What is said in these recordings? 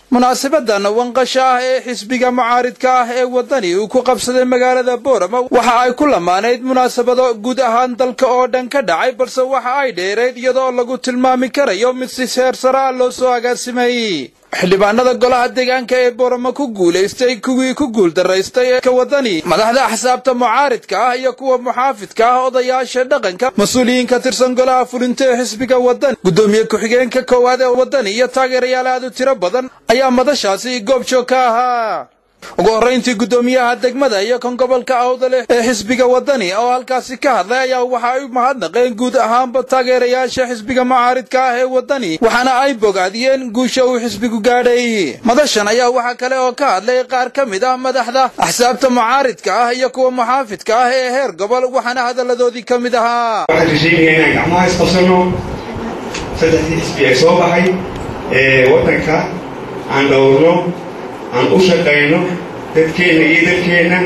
munaasabadan wanqasha ah ee xisbiga mucaaridka ah ee waddani uu ku qabsaday magaalada boorama waxa ay ku lamaanayd munaasabado guud ahaan dalka oo dhan ka dhacay balse waxa ay dheerayd iyadoo lagu tilmaami karayo mid si seer sare ah loo soo agaasimay xildhibaanada golaha deegaanka ee boorama ku guulaystay kuwii ku guuldaraystay ee ka waddani madaxda axsaabta mucaaridka ah iyo kuwa muxaafidka ah odayaasha dhaqanka mas-uuliyiin ka tirsan golaha fulinta ee xisbiga waddani guddoomiye ku-xigeenka koowaad ee waddani iyo taageerayaal aad u tiro badan ayaa madashaasi goob joog ka ahaa ugu horrayntii guddoomiyaha degmada iyo kan gobolka awdale ee xisbiga waddani oo halkaasi ka hadlay ayaa waxa ay u mahadnaqeen guud ahaanba taageerayaasha xisbiga mucaaridka ah ee waddani waxaana ay bogaadiyeen guusha uu xisbigu gaadhay madashan ayaa waxaa kale oo ka hadlay qaar ka mid ah madaxda axsaabta mucaaridka ah iyo kuwa muxaafidka ah ee heer gobol waxaana hadalladoodii ka mid ahaa waxaan rajaynayaa inaan gacmaha isqabsano saddexdii xisbi ee soo baxay ee waddanka aan dhowrno aan u shaqayno dadkeenna iyo dalkeenna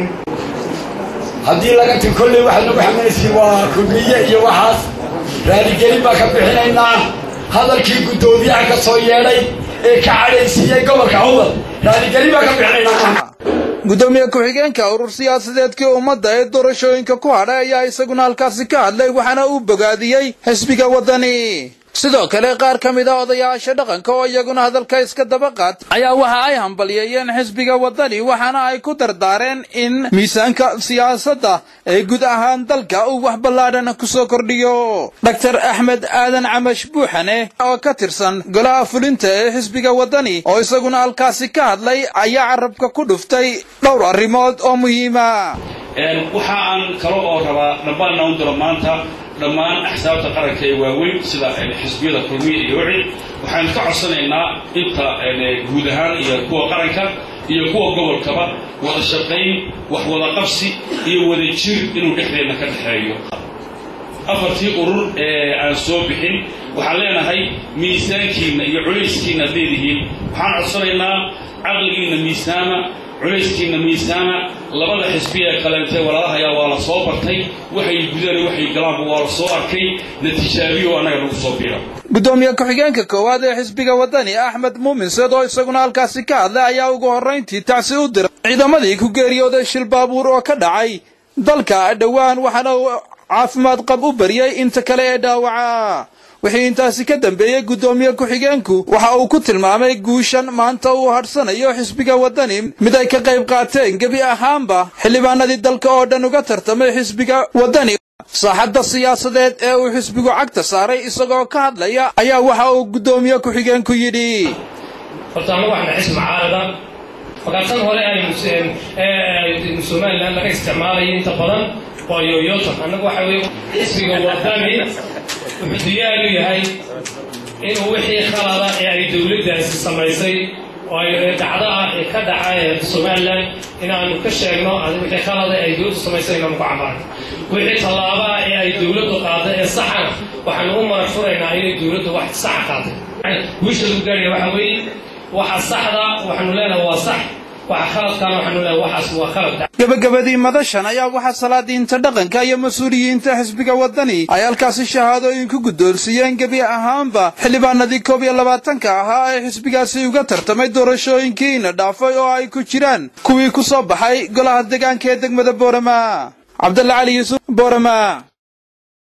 haddii laga ti kolley waxaad nagu xamalaysiin waa kulmiye iyo waxaas raaligelin baan ka bixinaynaa hadalkii guddoomiyaha ka soo yeedhay ee ka cadhaysiiyey gobolka awdal raaligelin baan ka bixinaynaa guddoomiye ku-xigeenka urur siyaasadeedkii ummadda ee doorashooyinka ku hadhay ayaa isaguna halkaasi ka hadlay waxaana uu bogaadiyey xisbiga waddani sidoo kale qaar ka mid a odayaasha dhaqanka oo iyaguna hadalka iska daba qaat ayaa waxa ay hambalyeeyeen xisbiga waddani waxaana ay ku dardaareen in miisaanka siyaasadda ee guud ahaan dalka uu wax ballaadhan ku soo kordhiyo dhaktar axmed aadan camash buuxane oo ka tirsan golaha fulinta ee xisbiga waddani oo isaguna halkaasi ka hadlay ayaa carabka ku dhuftay dhowr arrimood oo muhiima waxa aan kale oo rabaa dhammaanna u diro maanta dhammaan axsaabta qaranka ee waaweyn sida xisbiyada kulmiya iyo wixii waxaan ka codsanaynaa inta guud ahaan iyo kuwa qaranka iyo kuwa gobolkaba wada shaqayn wax wada qabsi iyo wada jir inuu dhexdeenna ka dhexeeyo afartii urur ee aan soo bixin waxaan leenahay miisaankiinna iyo culayskiinna ad leedihiin waxaan codsanaynaa caqligiinna miisaama culayskiinna miisaama labada xisbi ee kaleentee walaalahayaa waa la soo bartay waxay gudaan waxay galaanba waa la soo arkay natijaabiyo annaga nagu soo biira guddoomiye ku-xigeenka koowaad ee xisbiga waddani axmed muumin seed oo isaguna halkaasi ka hadlay ayaa ugu horrayntii tacsi u diray ciidamadii ku geeriyooday shil baabuur oo ka dhacay dalka dhowaan waxaana uu caafimaad qab u bariyey inta kale ee dhaawaca wixii intaasi ka dambeeyey guddoomiye ku-xigeenku waxa uu ku tilmaamay guushan maanta uu hadhsanayo xisbiga waddani mid ay ka qayb qaateen gebi ahaanba xildhibaanadii dalka oo dhan uga tartamay xisbiga waddani saaxadda siyaasadeed ee uu xisbigu cagta saaray isagoo ka hadlaya ayaa waxa uu guddoomiye ku-xigeenku yidhi horta anagu waxna xisbi mucaarada markaa tan hore ay somalilan laga isticmaalayo inta badan waa yoyotan annagu waxa weye xisbiga waddani wuxuu diyaar u yahay inuu wixii khalada ee ay dowladdaasi samaysay oo ay dhacdo ah ee ka dhaca somalilan inaanu ka sheegno wixii khalada ee ay dowladdu samaysay inaanu ku camarno wixii tallaabaa ee ay dowladdu qaaday ee saxana waxaanu u marag furaynaa inay dowladdu wax saxa qaaday wiisha lagu gaaraya waxa weeye waxa saxda waxaanu leenahay waa sax gabagabadii madashan ayaa waxaa salaadiinta dhaqanka iyo mas-uuliyiinta xisbiga waddani ay halkaasi shahaadooyin ku guddoonsiiyeen gebi ahaanba xildhibaanadii koob iyo labaatanka ahaa ee xisbigaasi uga tartamay doorashooyinkiina dhaafay oo ay ku jiraan kuwii ku soo baxay golaha deegaanka ee degmada boorama cabdalla cali yuusuf boorama